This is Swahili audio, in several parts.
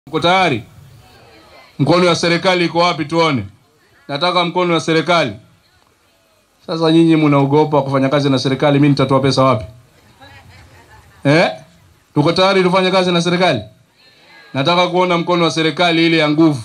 Uko tayari? Mkono wa serikali iko wapi? Tuone. Nataka mkono wa serikali. Sasa nyinyi mnaogopa kufanya kazi na serikali, mimi nitatoa pesa wapi? Eh? Tuko tayari tufanye kazi na serikali? Nataka kuona mkono wa serikali ile ya nguvu.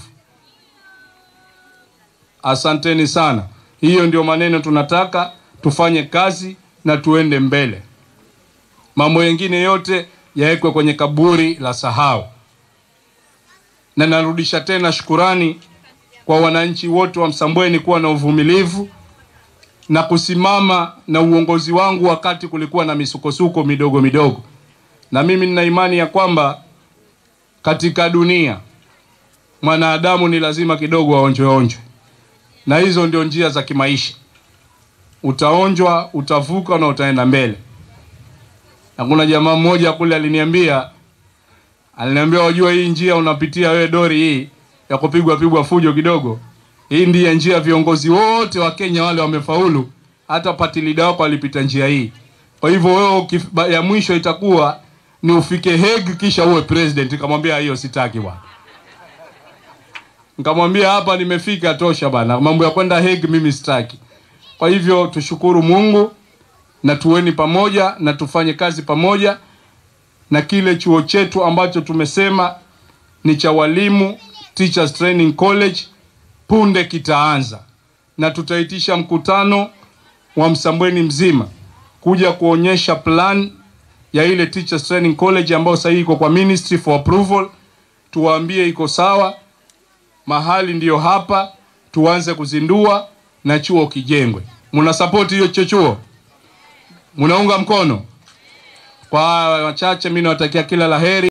Asanteni sana. Hiyo ndio maneno tunataka tufanye kazi na tuende mbele. Mambo mengine yote yawekwe kwenye kaburi la sahau. Na narudisha tena shukurani kwa wananchi wote wa Msambweni kuwa na uvumilivu na kusimama na uongozi wangu wakati kulikuwa na misukosuko midogo midogo. Na mimi nina imani ya kwamba katika dunia mwanadamu ni lazima kidogo aonjwe onjwe, na hizo ndio njia za kimaisha. Utaonjwa, utavuka na utaenda mbele. Na kuna jamaa mmoja kule aliniambia, aliniambia wajua, hii njia unapitia wewe Dori, hii ya kupigwa pigwa fujo kidogo, hii ndiye njia viongozi wote wa Kenya wale wamefaulu, hata party leader wako alipita njia hii. Kwa hivyo wewe ukif- ya mwisho itakuwa ni ufike Hague kisha uwe president. Nikamwambia hiyo sitaki bwana. Nikamwambia hapa nimefika tosha bana, mambo ya kwenda Hague mimi sitaki. Kwa hivyo tushukuru Mungu na tuweni pamoja na tufanye kazi pamoja, na kile chuo chetu ambacho tumesema ni cha walimu Teachers Training College punde kitaanza, na tutaitisha mkutano wa Msambweni mzima kuja kuonyesha plan ya ile Teachers Training College ambayo sasa iko kwa Ministry for approval, tuwaambie iko sawa, mahali ndiyo hapa, tuanze kuzindua na chuo kijengwe. Muna support hiyo cho chuo? Munaunga mkono? Kwa wachache, mimi nawatakia kila laheri.